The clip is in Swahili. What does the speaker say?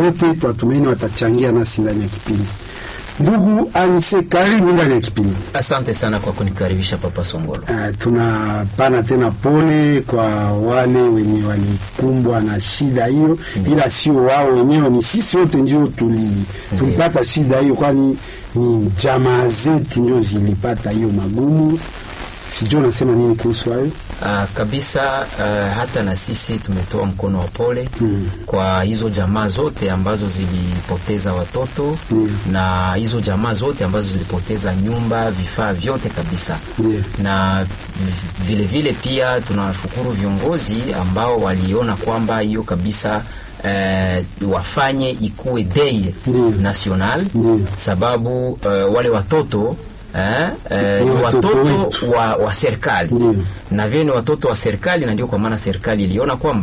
wote tunatumaini watachangia nasi ndani ya kipindi. Ndugu Anise, karibu ndani ya kipindi. Asante sana kwa kunikaribisha Papa Songolo. Uh, tunapana tena pole kwa wale wenye walikumbwa na shida hiyo, ila sio wao wenyewe, ni sisi wote ndio tuli, tulipata shida hiyo, kwani ni jamaa zetu ndio zilipata hiyo magumu. Sijui unasema nini kuhusu hayo? Uh, kabisa uh, hata na sisi tumetoa mkono wa pole mm. kwa hizo jamaa zote ambazo zilipoteza watoto Yeah. na hizo jamaa zote ambazo zilipoteza nyumba, vifaa vyote kabisa Yeah. na v- vile vile pia tunawashukuru viongozi ambao waliona kwamba hiyo kabisa eh, wafanye ikuwe day Ndiyo. national Ndiyo. sababu eh, wale watoto eh, eh, Ni ni watoto watoto wetu. wa, wa serikali Ndiyo. na vile ni watoto wa serikali, na ndio kwa maana serikali iliona kwamba